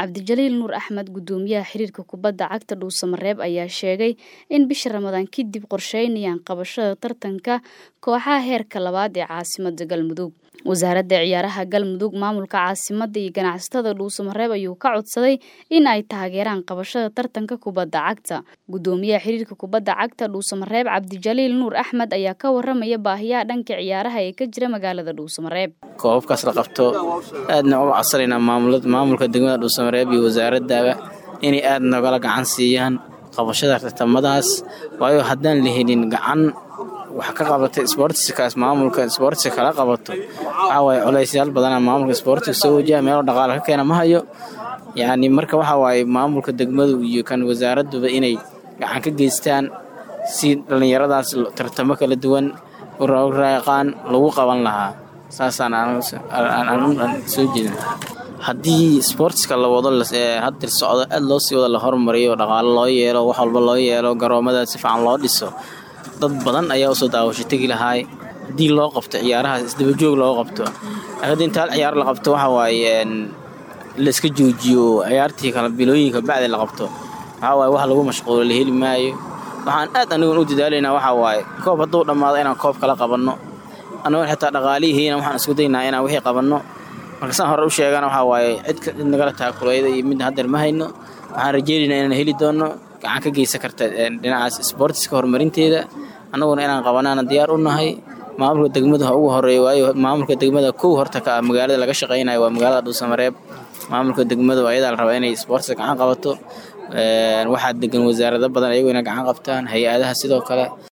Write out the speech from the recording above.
cabdijaliil nuur axmed gudoomiyaha xiriirka kubadda cagta dhuusamareeb ayaa sheegay in bisha ramadaan kadib qorsheynayaan qabashada tartanka kooxaha heerka labaad ee caasimada galmudug wasaaradda ciyaaraha galmudug maamulka caasimada iyo ganacsatada dhuusamareeb ayuu ka codsaday in ay taageeraan qabashada tartanka kubadda cagta gudoomiyaha xiriirka kubadda cagta dhuusamareeb cabdijaliil nuur axmed ayaa ka waramaya baahiyaha dhanka ciyaaraha ee ka jira magaalada dhuusamareeb koobabkaas la qabto aadna uga codsanaynaa maamulka degmada dhuusamareeb iyo wasaaradaba inay aad nogala gacan siiyaan qabashada tartamadaas waayo haddaan la helin gacan wax ka qabata sboortiskaas maamulka sboortiska kala qabato waxaa waaye culaysyaal badana maamulka sboortiga soo wajaha meelo dhaqaale ka keena ma hayo yacni marka waxaa waaye maamulka degmadu iyo kan wasaaraduba inay gacan ka geystaan si dhallinyaradaas tartamo kala duwan raaqaan lagu qaban lahaa saasaan soo jeedin haddii sboortiska la wado hadir socdo aad loo sii wado la hormariyo dhaqaalo loo yeelo wax walba loo yeelo garoomada si fiican loo dhiso dad badan ayaa usoo daawasho tegi lahaay haddii loo qabto ciyaarahaas isdabajoog loo qabto haddii intaal ciyaar la qabto waxa waaye laiska joojiyo ciyaartii kala bilooyinka bacdi la qabto waxaa waaye wax lagu mashquulo la heli maayo waxaan aad anigun u dadaalaynaa waxaa waaye koob hadduu dhammaado inaan koob kala qabanno annagoon xitaa dhaqaalihiina waxaan isku daynaa inaan wixii qabanno marka saan hore u sheegana waxaa waaye cid nagala taakulayda iyo midna haddeer ma hayno waxaan rajeynaynaa inaan heli doonno gacan ka geysan karta dhinacaas sboortiska horumarinteeda annaguna inaan qabanaana diyaar u nahay maamulka degmadu ha ugu horeeyo waayo maamulka degmada kow horta ka ah magaalada laga shaqaynayo waa magaalada dhuusamareeb maamulka degmadu ayadaa la rabaa inay sboortiska gacan qabato waxaa degan wasaarado badan ayagu inay gacan qabtaan hay-adaha sidoo kale